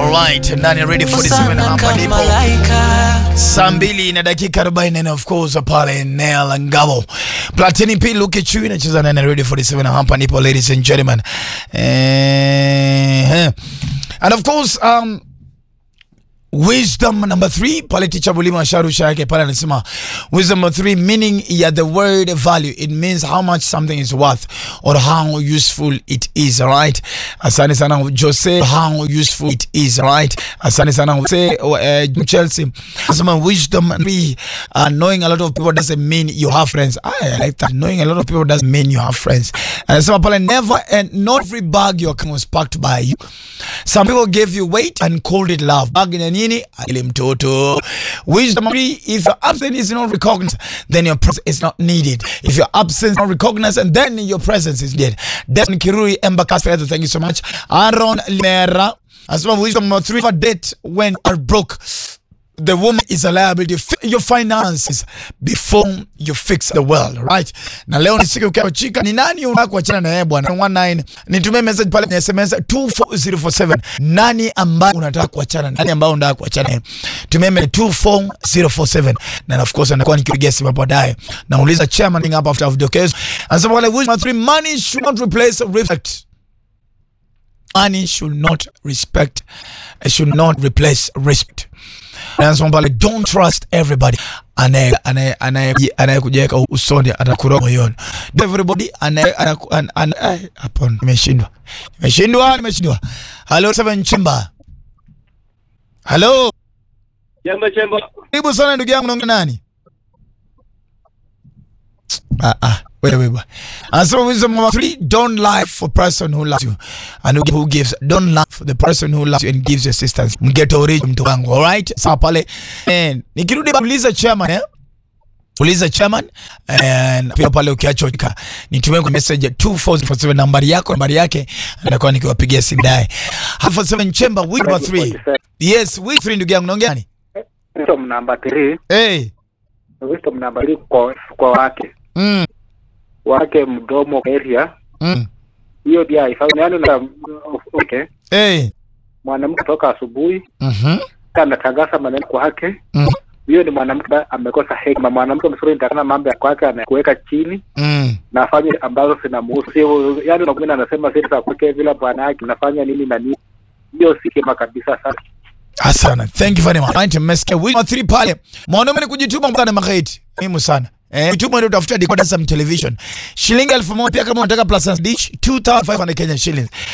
Alright, ndani ya Radio 47 hapa ndipo saa mbili na dakika 40 na of course pale Nel Ngabo. Platini P look at you inacheza ndani ya Radio 47 hapa ndipo ladies and gentlemen. Eh, and of course um Wisdom number three pale ticha Bulima sharusha yake pale anasema wisdom number three meaning ya the word value it means how much something is worth or how useful it is right asante sana Jose how useful it is right asante sana Jose uh, Chelsea anasema wisdom three uh, knowing a lot of people doesn't mean you have friends I like that knowing a lot of people doesn't mean you have friends anasema pale never and not every bag your was packed by you some people gave you weight and called it love bag ni nini ile mtoto wisdom three if your absence is not recognized then your presence is not needed if your absence is not recognized and then your presence is needed Desmond Kirui Embakasi Feather thank you so much Aaron Limera asema wisdom number three for date when are broke the woman is a liability Fi- your finances before you fix the world right na leo ni siku ya chika ni nani unataka kuachana na yeye bwana 19 nitumie message pale kwenye SMS 24047 nani ambaye unataka kuachana nani ambaye unataka kuachana naye tumie message 24047 na of course anakuwa nikipigia simu hapo baadaye nauliza chairman hapa after vidokezo anasema wale wisdom three money should not replace respect money should not respect should not replace respect Anasema pale don't trust everybody anaye anaye anaye anayekujenga usoni atakuroga moyoni. Don't everybody anaye anaku- an- an- ai, hapo nimeshindwa. Nimeshindwa, nimeshindwa. Hello Seven Chimba. Hello. Chemba chemba. Karibu sana ndugu yangu naongea nani? Ah ah. Wewe wewe. Anasema wisdom number three, don't lie for person who loves you and who, who gives. Don't lie for the person who loves you and gives you assistance. Mgeto original mtu wangu. Alright? Sawa pale. Eh, nikirudi uliza chairman eh? Uliza chairman and pia pale ukiachoka nitumie kwa message 2447 nambari yako nambari yake nitakuwa nikiwapigia simu dae. Half 7 chamber week number 3. Yes, week 3 ndugu yangu naongea nani? Wisdom number 3, Eh. wisdom number 3 kwa kwa wake. Mm. Wake mdomo area. Mm. Hiyo pia ifanye yani na okay. Eh. Mwanamke toka asubuhi Mhm. anatangaza maneno kwake. Mm. Hiyo ni mwanamke ambaye amekosa hekima. Mwanamke mzuri nitakana mambo ya kwake anakuweka chini Mm. na afanye ambazo zinamhusu. Sio yani unakuwa anasema siri za kwake vile bwana yake nafanya nini na nini. Hiyo si kema kabisa sana. Asana. Thank you very much. Right, mmesikia week number 3 pale. Mwanaume ni kujituma mtana mageti. Muhimu sana. Eh, kujituma ndio utafuta decoder some television. Shilingi 1000 pia kama unataka plus dish 2500 Kenya shillings.